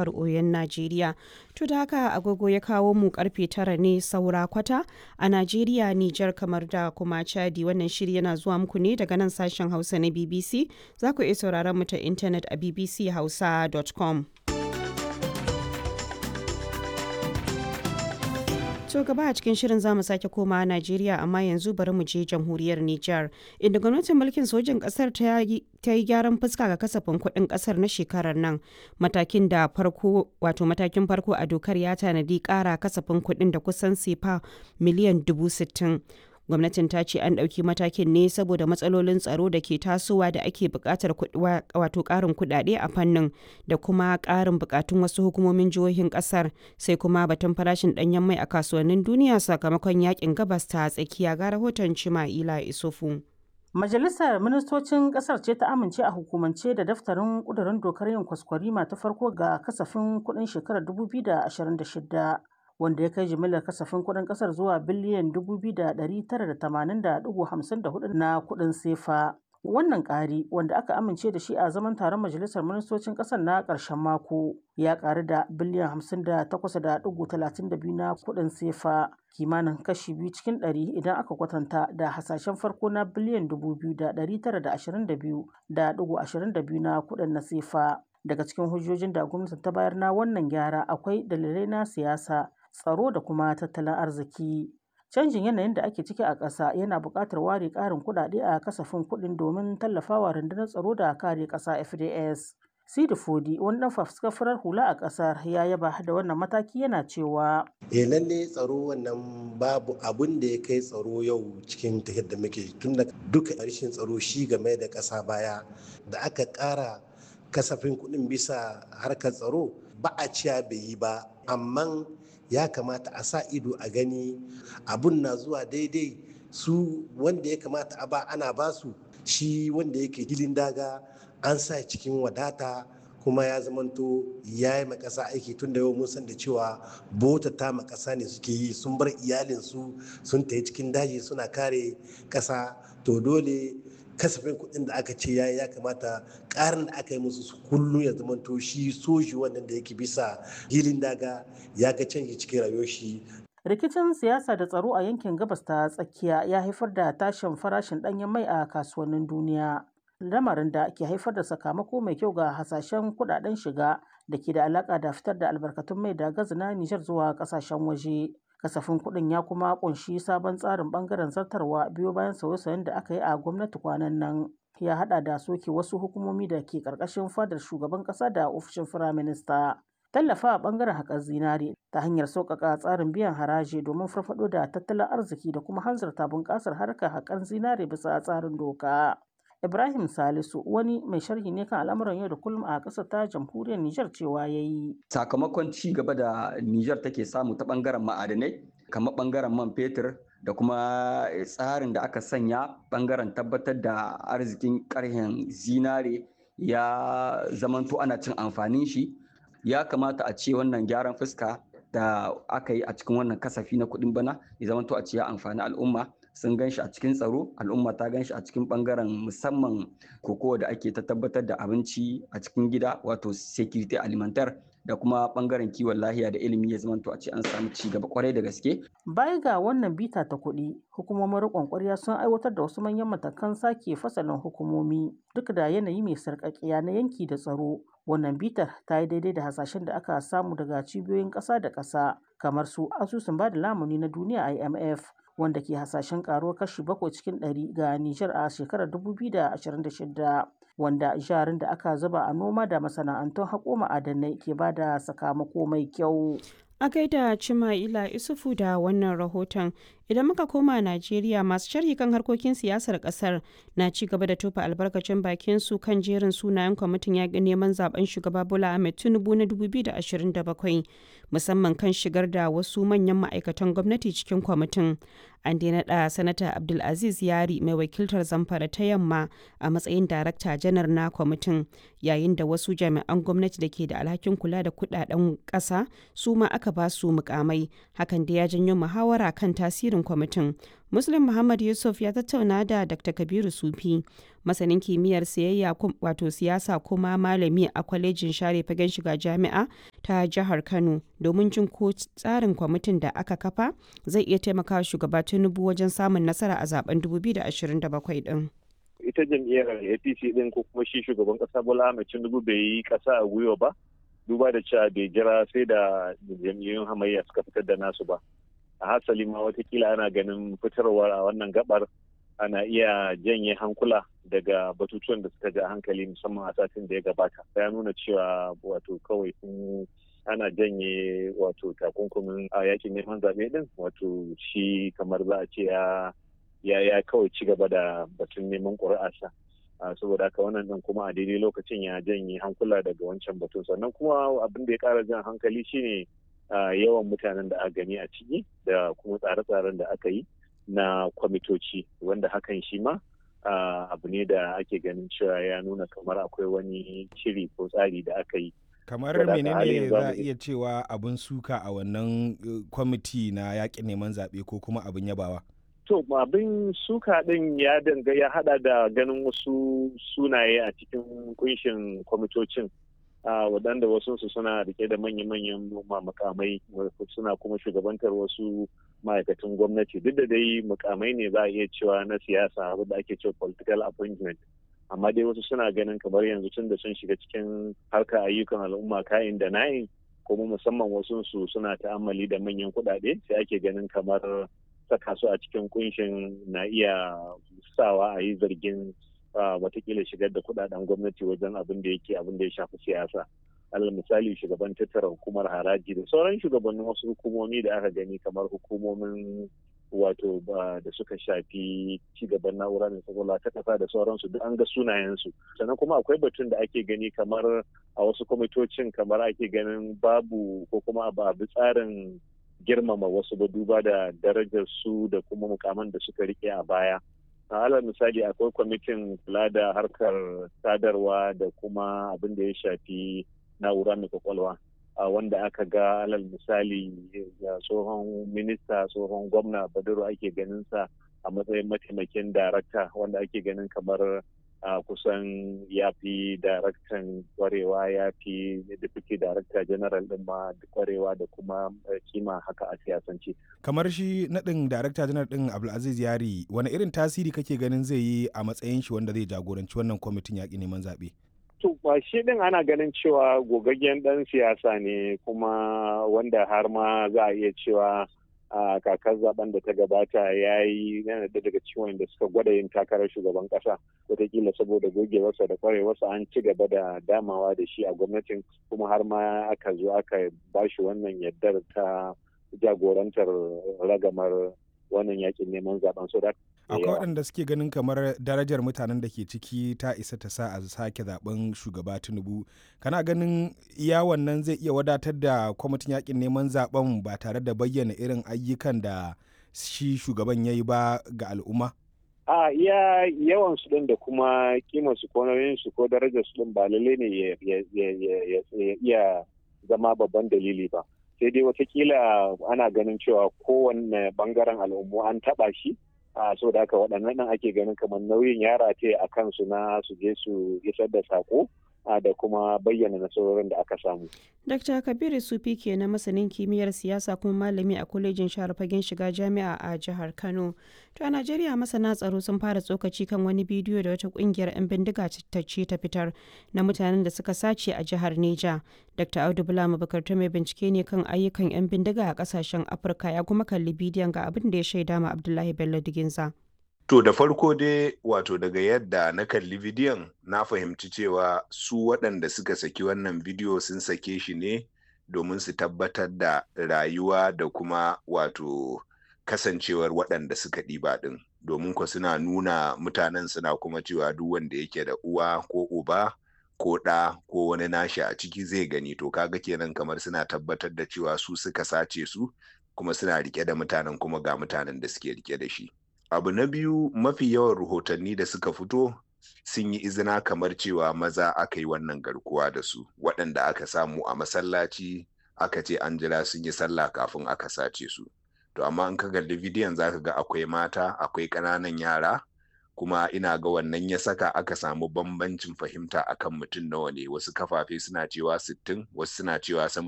jihar Oyon Najeriya. To da haka agogo ya kawo mu karfe tara ne saura kwata a Najeriya, Nijar kamar da kuma Chadi wannan shiri yana zuwa muku ne daga nan sashen Hausa na BBC. Za ku iya sauraron mu ta intanet a bbchausa.com. To gaba a cikin shirin zamu sake koma Najeriya amma yanzu bari mu je jamhuriyar Nijar inda gwamnatin mulkin sojin kasar ta yi gyaran fuska ga kasafin kuɗin kasar na shekarar nan matakin da farko wato matakin farko a dokar ya tanadi ƙara kasafin kuɗin da kusan sefa miliyan dubu sittin. gwamnatin ta ce an ɗauki matakin ne saboda matsalolin tsaro da ke tasowa da ake buƙatar wato ƙarin kuɗaɗe a fannin da kuma ƙarin buƙatun wasu hukumomin jihohin ƙasar sai kuma batun farashin ɗanyen mai a kasuwannin duniya sakamakon yakin gabas ta tsakiya ga rahoton cima'ila isufu. Majalisar Ministocin Ƙasar ce ta amince a hukumance da daftarin ƙudurin dokar yin kwaskwarima ta farko ga kasafin kuɗin shekarar 2026. wanda ya kai jimillar kasafin kuɗin ƙasar zuwa biliyan 2,980.54 na kuɗin sefa. Wannan ƙari wanda aka amince da shi a zaman taron majalisar ministocin ƙasar na ƙarshen mako ya ƙaru da biliyan 58.32 na kuɗin sefa kimanin kashi biyu cikin ɗari idan aka kwatanta da hasashen farko na biliyan 2,922.22 na kuɗin na sefa. Daga cikin hujjojin da gwamnati ta bayar na wannan gyara akwai dalilai na siyasa tsaro da kuma tattalin arziki. Canjin yanayin da ake ciki a ƙasa yana buƙatar ware ƙarin kuɗaɗe a kasafin kuɗin domin tallafawa rundunar tsaro da kare ƙasa FDS. Sidi Fodi wani ɗan fafuskar hula a ƙasar ya yaba da wannan mataki yana cewa. Eh lalle tsaro wannan babu abun da ya kai tsaro yau cikin tafiyar da muke tun da duka rashin tsaro shi game da ƙasa baya da aka ƙara kasafin kuɗin bisa harkar tsaro ba a ciya bai yi ba amma ya kamata a sa ido a gani abun na zuwa daidai su wanda ya kamata a ba ana ba su shi wanda yake gilin daga an sa cikin wadata kuma ya zamanto ya yi makasa aiki tun da yau mun san da cewa bota ta makasa ne suke yi sun bar iyalinsu sun tafi cikin daji suna kare kasa to dole kasafin kuɗin da aka ce ya ya kamata ƙarin da aka yi musu su kullum ya zama to shi soji wannan da yake bisa hilin daga ya ga canji cikin rayuwar shi rikicin siyasa da tsaro a yankin gabas ta tsakiya ya haifar da tashin farashin ɗanyen mai a kasuwannin duniya lamarin da ke haifar da sakamako mai kyau ga hasashen kuɗaɗen shiga da ke da alaƙa da fitar da albarkatun mai da gazi na nijar zuwa ƙasashen waje kasafin kuɗin ya kuma kunshi sabon tsarin bangaren zartarwa biyo bayan sauye-sauyen da aka yi a gwamnati kwanan nan ya hada da soke wasu hukumomi da ke karkashin fadar shugaban kasa da ofishin firaminista tallafa a bangaren haƙar zinare ta hanyar sauƙaƙa tsarin biyan haraji domin farfaɗo da tattalin arziki da kuma hanzarta bunƙasar harkar haƙar zinare bisa tsarin doka Ibrahim Salisu wani mai sharhi ne kan al'amuran yau da kullum a ƙasar ta jamhuriyar Nijar cewa ya yi. Sakamakon ci gaba da Nijar take samu ta ɓangaren ma'adanai, kamar ɓangaren man fetur da kuma tsarin da aka sanya ɓangaren tabbatar da arzikin ƙarhen zinare ya zamanto ana cin amfanin shi. Ya kamata a ce wannan gyaran fuska da aka yi a cikin wannan kasafi na kuɗin bana ya zamanto a ce ya amfani al'umma. sun gan shi a cikin tsaro al'umma ta gan shi a cikin bangaren musamman kokowa da ake ta tabbatar da abinci a cikin gida wato security alimentar da kuma bangaren kiwon lahiya da ilimi ya zamanto a ce an samu ci gaba kwarai da gaske. Baya ga wannan bita ta kuɗi, hukumomin riƙon ƙwarya sun aiwatar da wasu manyan matakan sake fasalin hukumomi duk da yanayi mai sarƙaƙiya na yanki da tsaro. Wannan bitar ta yi daidai da hasashen da aka samu daga cibiyoyin ƙasa da ƙasa kamar su asusun ba da lamuni na duniya IMF wanda ke hasashen karuwar kashi bakwai cikin ɗari ga Nijar a shekarar 2026 wanda jarin da aka zuba a noma da masana'antun haƙo ma'adanai ke ba da sakamako mai kyau. A gaida Cima'ila Isufu da wannan rahoton idan muka koma Najeriya masu sharhi kan harkokin siyasar kasar na ci gaba da tofa albarkacin bakin su kan jerin sunayen kwamitin yaƙi neman zaben shugaba Bola Ahmed Tinubu na 2027 musamman kan shigar da wasu manyan ma'aikatan gwamnati cikin kwamitin. An daina da sanata Abdulaziz Yari mai wakiltar Zamfara ta yamma a matsayin darakta janar na kwamitin yayin da wasu jami'an gwamnati da ke da alhakin kula da kudaden ƙasa su ma aka ba su mukamai hakan da ya janyo muhawara kan tasirin tsarin kwamitin. Muslim Muhammad Yusuf ya tattauna da Dr. Kabiru Sufi, masanin kimiyyar siyayya wato siyasa kuma malami a kwalejin share fagen shiga jami'a ta jihar Kano domin jin ko tsarin kwamitin da aka kafa zai iya taimakawa shugaba Tinubu wajen samun nasara a zaben 2027 din. ita jam'iyyar apc din ko kuma shi shugaban kasa bola ahmed tinubu bai yi kasa a gwiwa ba duba da cewa bai jira sai da jam'iyyun hamayya suka fitar da nasu ba a hasali ma watakila ana ganin fitarwar a wannan gabar ana iya janye hankula daga batutuwan da suka ja hankali musamman a satin da ya gabata ya nuna cewa wato kawai sun ana janye wato takunkumin a yakin neman zaɓe din wato shi kamar za a ce ya ya ya kawai ci gaba da batun neman ƙuri'arsa saboda haka wannan din kuma a daidai lokacin ya janye hankula daga wancan batun sannan kuma abin da ya ƙara jan hankali shine yawan mutanen da aka gani a ciki da kuma tsare-tsaren da aka yi na kwamitoci wanda hakan shi ma abu ne da ake ganin cewa ya nuna kamar akwai wani shiri ko tsari da aka yi kamar menene za a iya cewa abin suka a wannan kwamiti na yakin neman zaɓe ko kuma abin yabawa To abin suka ɗin ya danga ya hada da ganin wasu sunaye a cikin kunshin kwamitocin waɗanda wasu su suna rike da manya-manyan mukamai suna kuma shugabantar wasu ma'aikatan gwamnati duk da dai mukamai ne za a iya cewa na siyasa abu da ake cewa political appointment amma dai wasu suna ganin kamar yanzu tun da sun shiga cikin harkar ayyukan al'umma kayan da na'in kuma musamman wasu su suna ta'ammali da manyan kuɗaɗe sai ake ganin kamar saka su a cikin kunshin na iya sawa a yi zargin watakila shigar da kudaden gwamnati wajen abin da yake abin da ya shafi siyasa alal misali shugaban tattara hukumar haraji da sauran shugabannin wasu hukumomi da aka gani kamar hukumomin wato da suka shafi cigaban na'ura mai kwakwalwa ta kasa da sauransu duk an ga sunayensu sannan kuma akwai batun da ake gani kamar a wasu kwamitocin kamar ake ganin babu ko kuma ba bi tsarin girmama wasu ba duba da darajar su da kuma mukaman da suka rike a baya alal misali akwai kwamitin kula da harkar sadarwa da kuma abin da ya shafi na'ura mai kwakwalwa wanda aka ga alal misali tsohon minista tsohon gwamna baduru ake ganin sa a matsayin mataimakin darakta wanda ake ganin kamar Uh, kusan ya fi daraktan kwarewa ya fi deputy director general din ma kwarewa da kuma uh, kima haka a siyasance. kamar shi naɗin darakta janar ɗin abdulaziz yari wani irin tasiri kake ganin zai yi a matsayin shi wanda zai jagoranci wannan kwamitin yaƙi neman zaɓe to ba shi din ana ganin cewa gogaggen ɗan siyasa ne kuma wanda har ma za a iya cewa a kakar zaben da ta gabata ya yi yana da daga ciwon da suka gwada yin takarar shugaban kasa wataƙila saboda gogewarsa da kwarewarsa an ci gaba da damawa da shi a gwamnatin kuma har ma aka zo aka ba shi wannan yardar ta jagorantar ragamar wannan yakin neman zaben so akwai waɗanda suke ganin kamar darajar mutanen da ke ciki ta isa ta sa a sake zaben shugaba tinubu kana ganin iya wannan zai iya wadatar da kwamitin yakin neman zaben ba tare da bayyana irin ayyukan da shi shugaban ya yi ba ga al'umma a iya yawan su din da kuma kimar su ko nauyin su ko darajar su din ba lalle ne ya iya zama babban dalili ba sai dai watakila ana ganin cewa kowanne bangaren al'ummu an taba shi a so da haka waɗannan nan ake ganin kamar nauyin yara ce a kansu na su je su isar da sako da kuma bayyana nasarorin da aka samu. Dr. Kabiru Sufi ke na masanin kimiyyar siyasa kuma malami a kwalejin share fagen shiga jami'a a jihar Kano. To a Najeriya masana tsaro sun fara tsokaci kan wani bidiyo da wata kungiyar 'yan bindiga ta ce ta fitar na mutanen da suka sace a jihar Neja. Dr. Audu Bula Mabukar mai bincike ne kan ayyukan 'yan bindiga a kasashen Afirka ya kuma kalli bidiyon ga abin da ya shaida ma Abdullahi Bello Diginza. To da farko dai wato daga yadda na kalli bidiyon na fahimci cewa su waɗanda suka saki wannan bidiyo sun sake shi ne domin su tabbatar da rayuwa da kuma wato kasancewar waɗanda suka ɗiba ɗin domin ko suna nuna mutanen suna kuma cewa duk wanda yake da uwa ko uba ko ɗa ko wani nashi a ciki zai gani to kaga kenan kamar suna tabbatar da cewa su suka sace su kuma suna rike da mutanen kuma ga mutanen da suke rike da shi. abu na biyu mafi yawan rahotanni da suka fito sun yi izina kamar cewa maza aka yi wannan garkuwa da su waɗanda aka samu a masallaci aka ce an jira sun yi sallah kafin aka sace su to amma in ka kalli bidiyon zaka ga akwai mata akwai ƙananan yara kuma ina ga wannan ya saka aka samu bambancin fahimta akan mutum nawa ne wasu kafafe suna cewa sittin wasu suna cewa sama